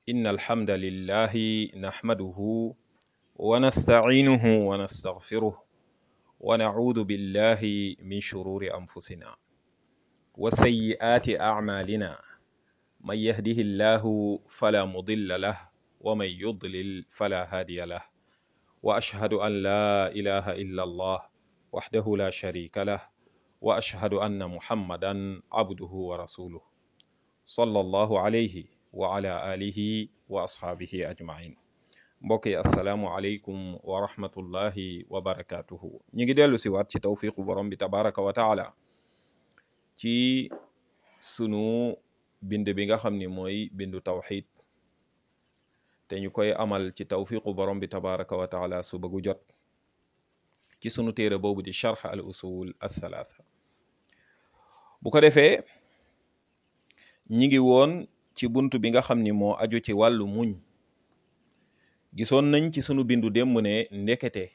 إن الحمد لله نحمده ونستعينه ونستغفره ونعوذ بالله من شرور أنفسنا وسيئات أعمالنا من يهده الله فلا مضل له ومن يضلل فلا هادي له وأشهد أن لا إله إلا الله وحده لا شريك له وأشهد أن محمدا عبده ورسوله صلى الله عليه وعلى آله وأصحابه أجمعين mbokk yi asalaamualeykum wa rahmatullahi wa barakatuhu ñi ngi dellu si waat ci tawfiqu borom bi tabaraka wa taala ci sunu bind bi nga xam ni mooy bindu tawxid te ñu koy amal ci tawfiqu borom bi tabaraka wa taala suba gu jot ci sunu téere boobu di charx al usul althalatha bu ko defee ñi ngi woon ci bunt bi nga xam ni moo aju ci wàllu muñ gisoon nañ ci sunu bindu démb ne ndekete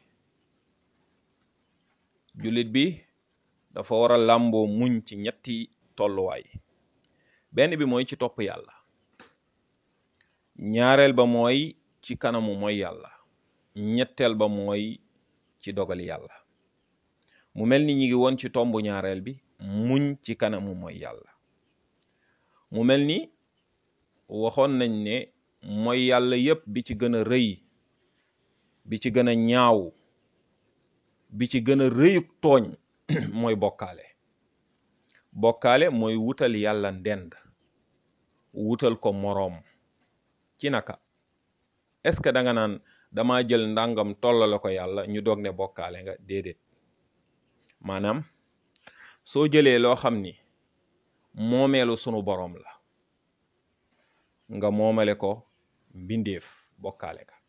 jullit bi dafa war a làmboo muñ ci ñetti tolluwaay benn bi mooy ci topp yàlla ñaareel ba mooy ci kanamu mooy yàlla ñetteel ba mooy ci dogali yàlla mu mel ni ñi ngi woon ci tombu ñaareel bi muñ ci kanamu mooy yàlla mu mel ni waxoon nañ ne mooy yàlla yépp bi ci gën a rëy bi ci gën a ñaaw bi ci gën a rëyuk tooñ mooy bokkaale bokkaale mooy wutal yàlla ndend wutal ko moroom ci naka est-ce que da nga naan dama jël ndàngam tollale ko yàlla ñu doog ne bokkaale nga déedéet maanaam soo jëlee loo xam ni moomeelu sunu boroom la nga moomale ko mbindeef bokkaale ka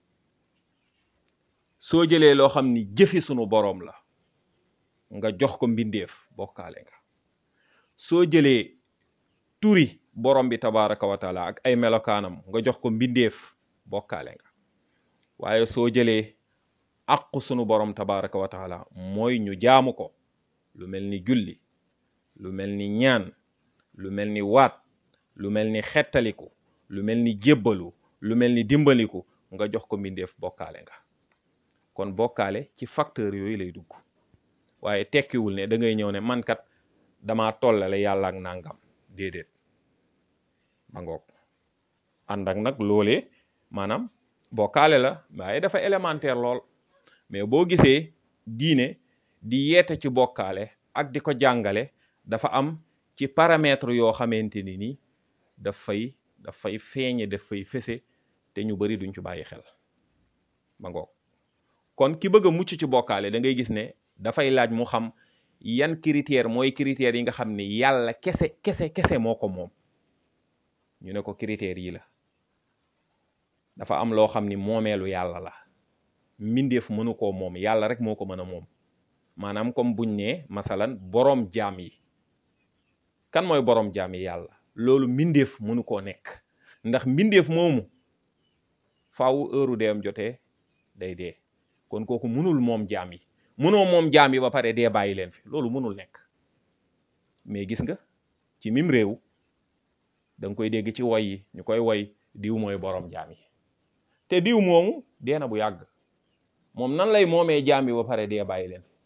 soo jëlee loo xam ni jëfi sunu boroom la nga jox ko mbindeef bokkaale nga soo jëlee turi borom bi tabaraka wa taala ak ay melokaanam nga jox ko mbindeef bokkaale nga waaye soo jëlee aqu sunu borom tabaraka wa taala mooy ñu jaamu ko lu mel ni julli lu mel ni ñaan lu mel ni waat lu mel ni xettaliku lu mel ni jébbalu lu mel ni dimbaliku nga jox ko mbindeef bokkaale nga kon bokkaale ci facteur yooyu lay dugg waaye tekkiwul ne da ngay ñëw ne man kat dama tollale yàlla ak nangam déedéet ba ngoog ànd ak nag loolee maanaam bokkaale la waaye dafa élémentaire lool mais boo gisee diine di yeete ci bokkaale ak di ko jàngale dafa am ci paramètre yoo xamante ni ni dafay dafay feeñe dafay fese te ñu bari duñ ci bàyyi xel ba ngoog kon ki bëgg a mucc ci bokkaale da ngay gis ne dafay laaj mu xam yan critère mooy critères yi nga xam ne yàlla kese kese kese moo ko moom ñu ne ko critères yi la dafa am loo xam ni moomeelu yàlla la mbindeef mënu koo moom yàlla rek moo ko mën a moom maanaam comme buñ ne masalan boroom jaam yi kan mooy boroom jaam yi yàlla loolu mbindeef mënu koo nekk ndax mbindeef moomu faaw heure deem jotee day dee kon kooku mënul moom jaam yi mënoo moom jaam yi ba pare dee bàyyi leen fi loolu mënul nekk mais gis nga ci mim réew da nga koy dégg ci woy yi ñu koy woy diw mooy boroom jaam yi te diw moomu dee na bu yàgg moom nan lay moomee jaam yi ba pare dee bàyyi leen fi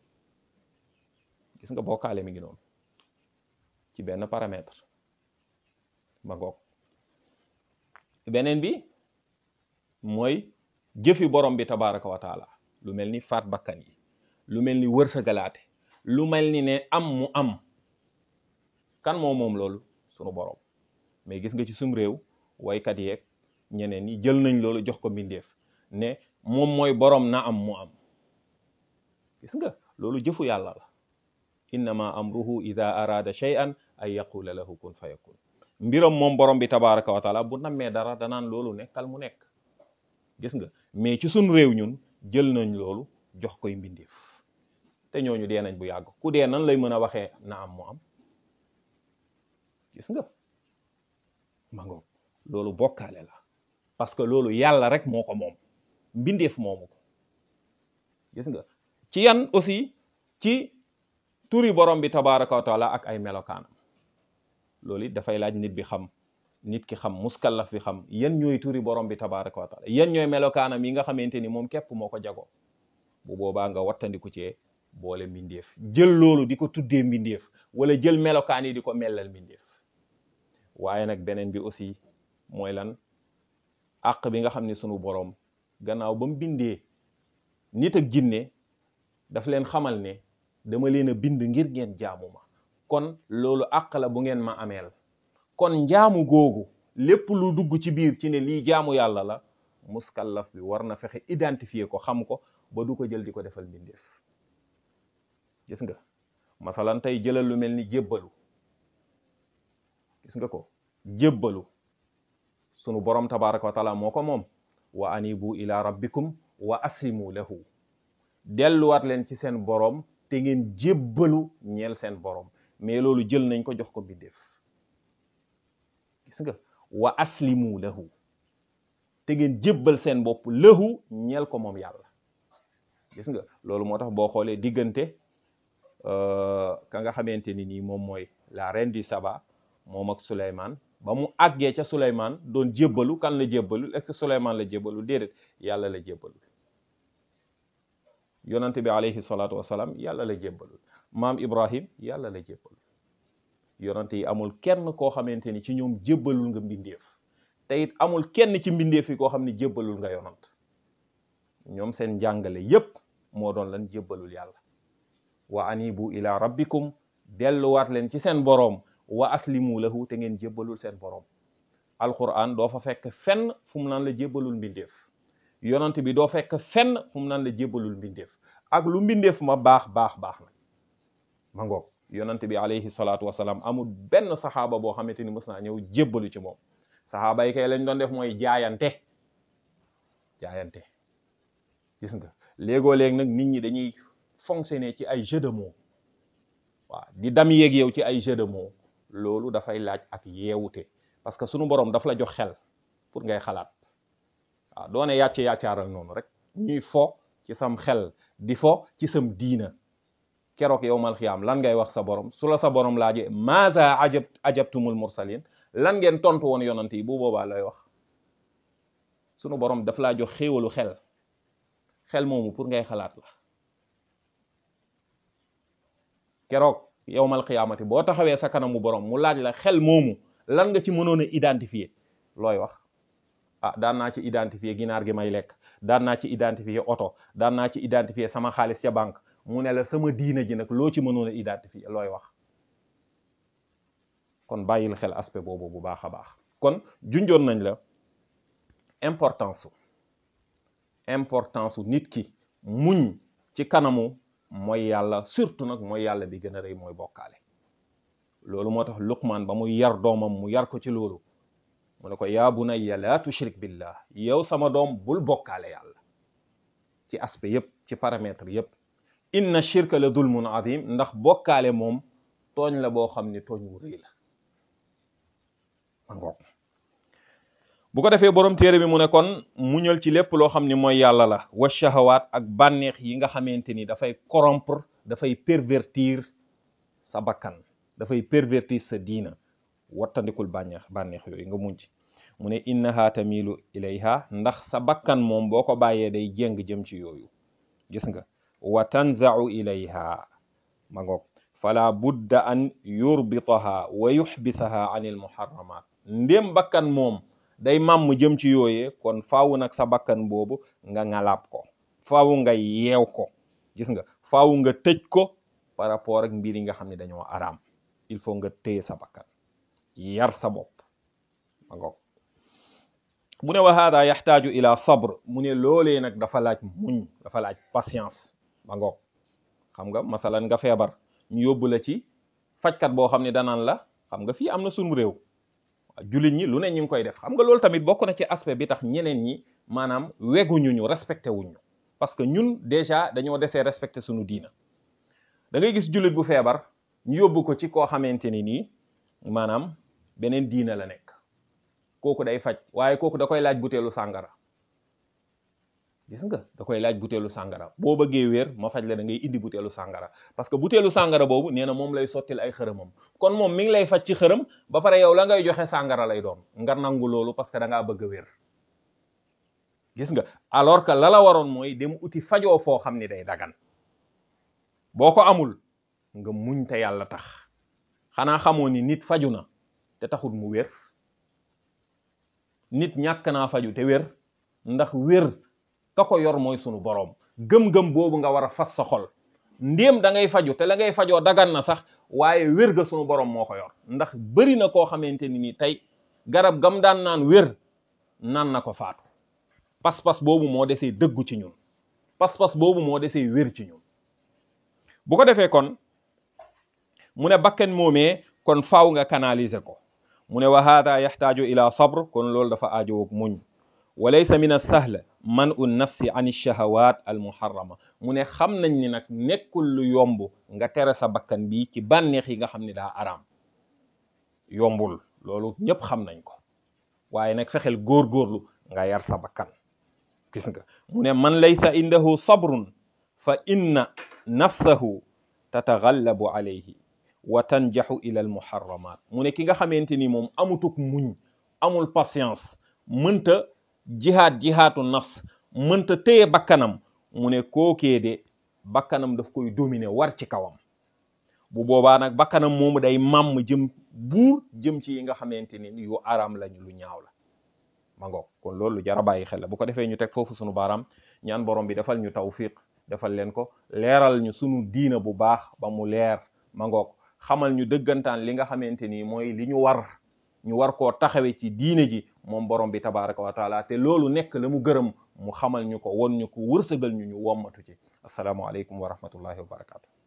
gis nga bokkaale mi ngi noonu ci benn paramètre ba ngoog beneen bi mooy jëfi borom bi tabaraka wa taala lu mel ni faat bakkan yi lu mel ni wërsëgalaate lu mel ni ne am mu am kan moo moom loolu sunu borom mais gis nga ci sum réew waykat yeeg ñeneen ñi jël nañ loolu jox ko mbindeef ne moom mooy borom na am mu am gis nga loolu jëfu yàlla la innama amruhu ida arada shay'an ay yaqula lahu kun fayakun mbiram moom borom bi tabaraka wa taala bu nammee dara danaan loolu nekkal mu nekk gis nga mais ci sun réew ñun jël nañ loolu jox koy mbindeef te ñooñu dee nañ bu yàgg ku dee nan lay mën a waxee na am mu am gis nga ma ngoog loolu bokkaale la parce que loolu yàlla rek moo ko moom mbindeef moomu ko gis nga ci yan aussi ci turi borom bi tabaraka wa taala ak ay melokaanam loolu it dafay laaj nit bi xam nit ki xam muskallaf bi xam yan ñooy turi borom bi tabaraka wa taala yan ñooy melokaanam yi nga xamante ni moom képp moo ko jago bu boobaa nga wattandiku cee boole mbindeef jël loolu di ko tuddee mbindeef wala jël melokaan yi di ko mellal mbindeef waaye nag beneen bi aussi mooy lan àq bi nga xam ne sunu borom gannaaw ba mu bindee nit ak jinne daf leen xamal ne dama leen a bind ngir ngeen jaamu ma kon loolu àq la bu ngeen ma ameel kon njaamu googu lépp lu dugg ci biir ci ne lii jaamu yàlla la muskallaf bi war na fexe identifier ko xam ko ba du ko jël di ko defal mbindeef gis nga masalan tey jëlal lu mel ni jébbalu gis nga ko jébbalu sunu borom tabaraka wa taala moo ko moom wa anibu ila rabbikum wa aslimu lahu delluwaat leen ci seen borom te ngeen jébbalu ñeel seen borom mais loolu jël nañ ko jox ko mbindeef gis nga wa aslimu lahu te ngeen jébbal seen bopp lahu ñeel ko moom yàlla gis nga loolu moo tax boo xoolee diggante ka nga xamante ni nii moom mooy la reine du Saba moom ak Souleymane ba mu àggee ca Souleymane doon jébbalu kan la jébbalu est-ce que Souleymane la jébbalu déedéet yàlla la jébbalu yonante bi alayhi salaatu wasalaam yàlla la jébbalu maam Ibrahim yàlla la jébbalu yonante yi amul kenn koo xamante ni ci ñoom jébbalul nga mbindeef te it amul kenn ci mbindeef yi koo xam ne jébbalul nga yonant ñoom seen njàngale yépp moo doon lan jébbalul yàlla wa anibu ila rabbikum delluwaat leen ci seen boroom wa aslimu lahu te ngeen jébbalul seen boroom alquran doo fa fekk fenn fu mu naan la jébbalul mbindeef yonant bi doo fekk fenn fu mu naan la jébbalul mbindeef ak lu mbindeef ma baax baax baax na ma ngoog yonant bi alayhi salaatu wasalaam amul benn saxaaba boo xamante ni mës naa ñëw jébbalu ci moom saxaaba yi kay lañ doon def mooy jaayante jaayante gis nga léegoo léeg nag nit ñi dañuy fonctionner ci ay jeu de mots waaw di dam yeeg yow ci ay jeu de mots loolu dafay laaj ak yeewute parce que sunu borom daf la jox xel pour ngay xalaat waaw doone yàcce yàccaaral noonu rek ñuy fo ci sam xel di fo ci sam diina keroog yow mal xiyaam lan ngay wax sa borom su la sa borom laaje maza ajab ajabtumul mursalin lan ngeen tontu woon yonant yi bu boobaa lay wax sunu borom daf laa jox xéewalu xel xel moomu pour ngay xalaat la keroog yowmal xiyaamati boo taxawee sa kanamu borom mu laaj la xel moomu lan nga ci mënoon a identifier looy wax ah daan naa ci identifier ginaar gi may lekk daan naa ci identifier oto daan naa ci identifier sama xaalis ca banque mu ne la sama diina ji nag loo ci mënoon a identifier looy wax kon bàyyil xel aspect boobu bu baax a baax kon junjoon nañ la importance su importance su nit ki muñ ci kanamu mooy yàlla surtout nag mooy yàlla bi gën a rëy mooy bokkaale loolu moo tax luqmaan ba muy yar doomam mu yar ko ci loolu mu ne ko yaa bunayya laa tushrik billah yow sama doom bul bokkaale yàlla ci aspect yépp ci paramètre yépp inna shirka la dulmun azim ndax bokkaale moom tooñ la boo xam ni tooñ wu rëy la ma ngoog bu ko defee borom téere bi mu ne kon muñal ci lépp loo xam ni mooy yàlla la wa shahawaat ak bànneex yi nga xamante ni dafay corrompre dafay pervertir sa bakkan dafay pervertir sa diina wattandikul bànneex bànneex yooyu nga muñ ci mu ne innaha tamilu ilayha ndax sa bakkan moom boo ko bàyyee day jéng jëm ci yooyu gis nga wa tanzau ilayha ma ngoog fala budda an yurbitaha wa yuxbisaha an il muharramat ndéem bakkan moom day màmm jëm ci yooyee kon faawu nag sa bakkan boobu nga ngalaab ko faawu nga yeew ko gis nga faawu nga tëj ko par rapport ak mbir yi nga xam ne dañoo araam il faut nga téye sa bakkan yar sa bopp ma ngoog mu ne wa hada yaxtaaju ila sabr mu ne loolee nag dafa laaj muñ dafa laaj patience ma ngoog xam nga masalan nga feebar ñu yóbbu la ci fajkat boo xam ne danaan la xam nga fii am na sunu réew jullit ñi lu ne ñu ngi koy def xam nga loolu tamit bokk na ci aspect bi tax ñeneen ñi maanaam weguñu ñu respecté wuñu parce que ñun déjà dañoo desee respecté suñu diina da ngay gis jullit bu feebar ñu yóbbu ko ci koo xamante ni nii maanaam beneen diina la nekk kooku day faj waaye kooku da koy laaj buteelu sàngara gis nga da koy laaj buteelu sàngara boo bëggee wér ma faj la da ngay indi buteelu sàngara parce que buteelu sàngara boobu nee na moom lay sottil ay xërëmam kon moom mi ngi lay faj ci xërëm ba pare yow la ngay joxe sàngara lay doon nga nangu loolu parce que da ngaa bëgg a wér gis nga alors que la la waroon mooy dem uti fajoo foo xam ni day dagan boo ko amul nga muñ te yàlla tax xanaa xamoo ni nit faju na te taxul mu wér nit ñàkk naa faju te wér ndax wér ka ko yor mooy sunu boroom gëm-gëm boobu nga war a fas sa xol ndéem da ngay faju te la ngay fajoo dagan na sax waaye wér ga sunu boroom moo ko yor ndax bëri na koo xamante ni ni tey garab gam daan naan wér naan na ko faatu pas-pas boobu moo desee dëggu ci ñun pas-pas boobu moo desee wér ci ñun bu ko defee kon mu ne bakken moomee kon faaw nga canaliser ko mu ne wa hada yaxtaaju ila sabr kon loolu dafa aajowoog muñ wa laysa min as-sahl man u nafsi an ash-shahawat al muharrama mu ne xam nañ ni nag nekkul lu yomb nga tere sa bakkan bi ci bànneex yi nga xam ne daa araam yombul loolu ñëpp xam nañ ko waaye nag fexeel góorgóorlu nga yar sa bakkan gis nga mu ne man laysa indahu sabrun fa inna nafsahu tataghallabu alayhi wa tanjaxu ila al muharramat mu ne ki nga xamante ni moom amutuk muñ amul patience mënta jihaad jihaatu nafs mënta téye bakkanam mu ne kookee de bakkanam daf koy dominer war ci kawam bu boobaa nag bakkanam moomu day màmm jëm buur jëm ci yi nga xamante ni yu araam lañu lu ñaaw la ma ngoog kon loolu lu jar a bàyyi xel la bu ko defee ñu teg foofu sunu baaraam ñaan borom bi defal ñu tawfiq defal leen ko leeral ñu sunu diina bu baax ba mu leer ma ngoog xamal ñu dëggantaan li nga xamante ni mooy li ñu war ñu war koo taxawe ci diine ji moom borom bi tabaraka wa taala te loolu nekk la mu gërëm mu xamal ñu ko won ñu ko wërsëgal ñu ñu wommatu ci asalaamualeykum wa rahmatullahi wa barakatu